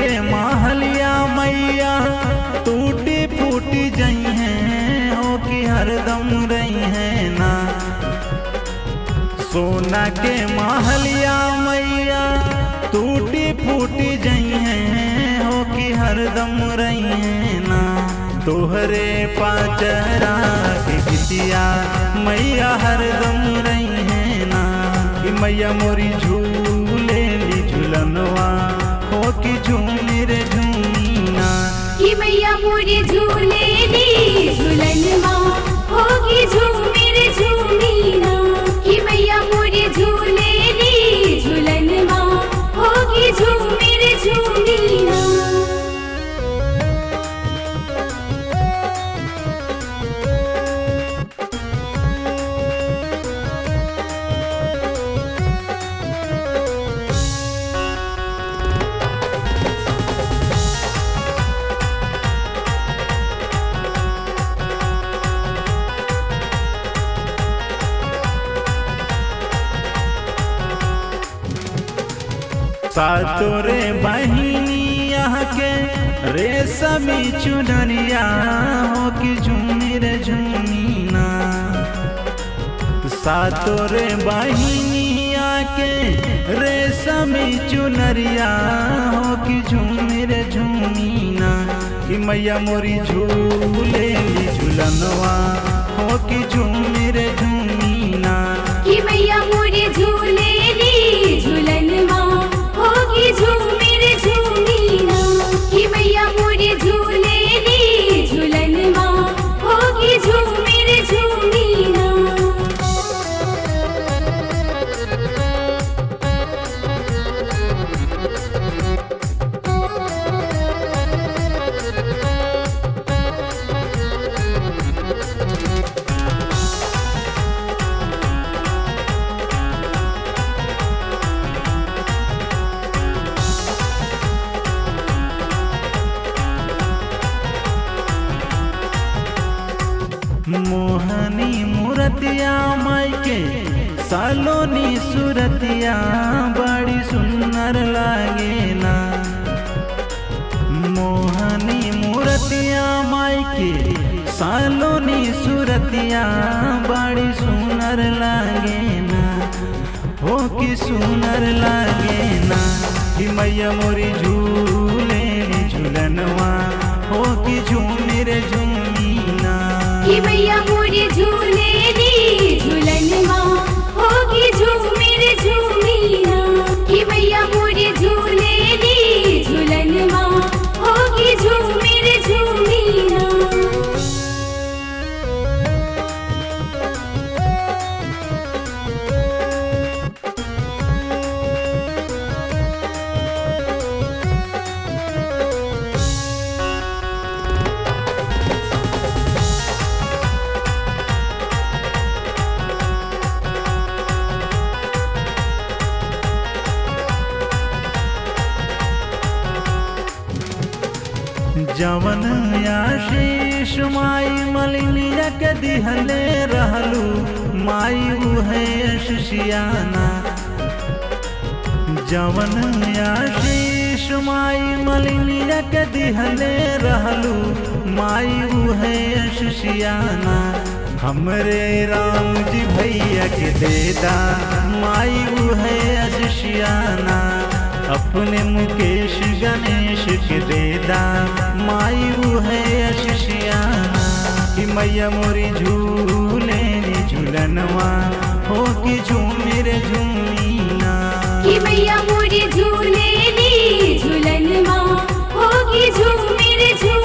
के महलिया मैया टूटी फूटी जई हैं हो कि हरदम रही हैं ना सोना के महलिया मैया टूटी फूटी जई हैं हो कि हरदम रही हैं ना तोहरे पाचरा के बिटिया मैया हरदम रही हैं ना कि मैया मोरी झूले ली झूलनवा हो कि झूमी रे झूमीना कि मैया मोरे झूले ली झूलन माँ होगी झूमिर झूमीना कि मैया मोरे झूले ली झूलन माँ होगी झूमिर झूमीना सातोरे बहिनी यहाँ के रेशमी चुनरिया हो कि झूमी रे झूमीना सातोरे बहिनी यहाँ के रेशमी चुनरिया हो कि झूमी रे झूमीना कि मैया मोरी झूले ली झूलनवा हो कि झूमी रे झूमीना कि मैया मोरे झूले ली झूलन माँ होगी झूमिर झूमीना कि मैया मोरे झूले ली झूलन माँ होगी झूमिर झूमीना मोहनी मूरतिया माई के सालोनी सूरतिया बड़ी सुंदर लागे ना मोहनी मूरतिया माई के सालोनी सूरतिया बड़ी सुंदर लागे ना हो कि सुंदर लागे ना कि मैया मोरी झूले झूलनवा हो कि झूमी रे झूमीना कि मैया मोरे झूले ली झूलन माँ होगी झूमिर झूमीना कि मैया मोरे झूले ली झूलन माँ होगी झूमिर झूमीना जवन आशीष माई मलिनिया के दिहले रहलू माई उहे शिशियाना जवन आशीष माई मलिनिया के दिहले रहलू माई उहे शिशियाना हमरे राम जी भैया के देदा माई उहे शिशियाना अपने मुकेश गणेश के देदा माई उहे शिशियाना कि मैया मोरी झूले रे झूलनवा हो कि झूमे रे झूमीना कि मैया मोरे झूले ली झूलन माँ होगी झूमिर झूमीना